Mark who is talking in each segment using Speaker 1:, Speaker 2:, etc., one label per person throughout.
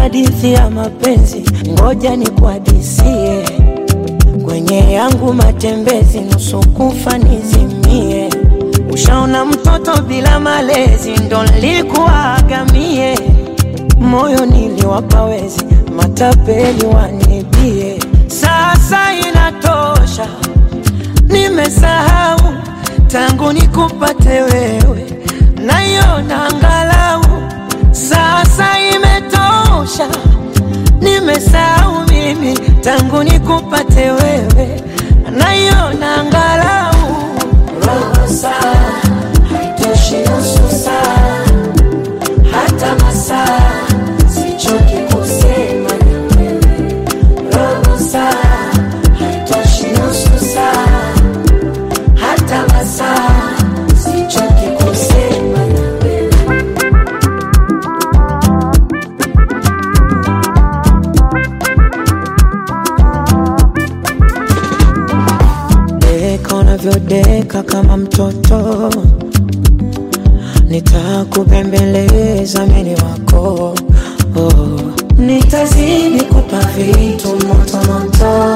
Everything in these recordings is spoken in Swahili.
Speaker 1: hadithi ya mapenzi, ngoja nikuhadisie. Kwenye yangu matembezi, nusu kufa nizimie. Ushaona mtoto bila malezi, ndo nilikuwaga mie. Moyo niliwapa wezi, matapeli wanibie. Sasa inatosha, nimesahau tangu nikupate wewe, naiona angalau sasa imetosha, nimesahau mimi tangu nikupate wewe, naiona angalau robo saa haitoshi, nusu saa hata masaa, sichoki kusema na wewe, robo saa haitoshi, nusu saa hata masaa, sichoki kusema na wewe. Deka unavyodeka kama mtoto, nitakubembeleza mini wako oh. Nitazidi kupa vitu moto moto,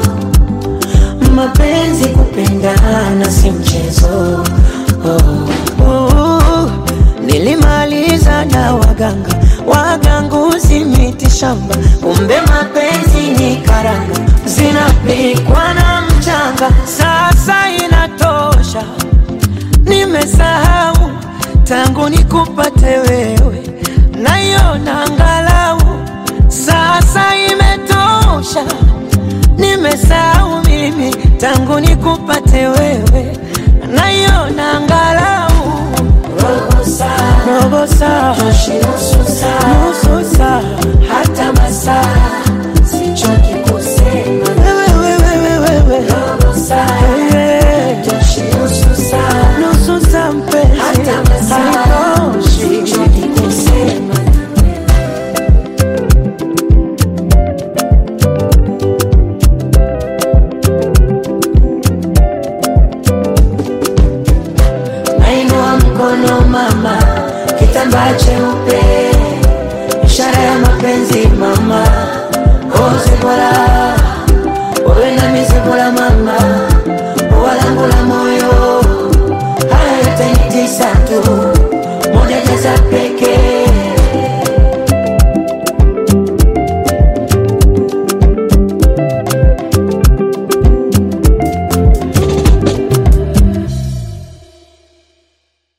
Speaker 1: mapenzi kupendana si mchezo oh. Oh. Nilimaliza na waganga waganguzi miti shamba, kumbe mapenzi ni karanga zinapikwa na mchanga. Sasa inatosha, nimesahau tangu nikupate wewe, naiona angalau sasa imetosha, nimesahau mimi tangu nikupate wewe, naiona angalau robo saa, robo saa, nusu saa, nusu saa, hata masaa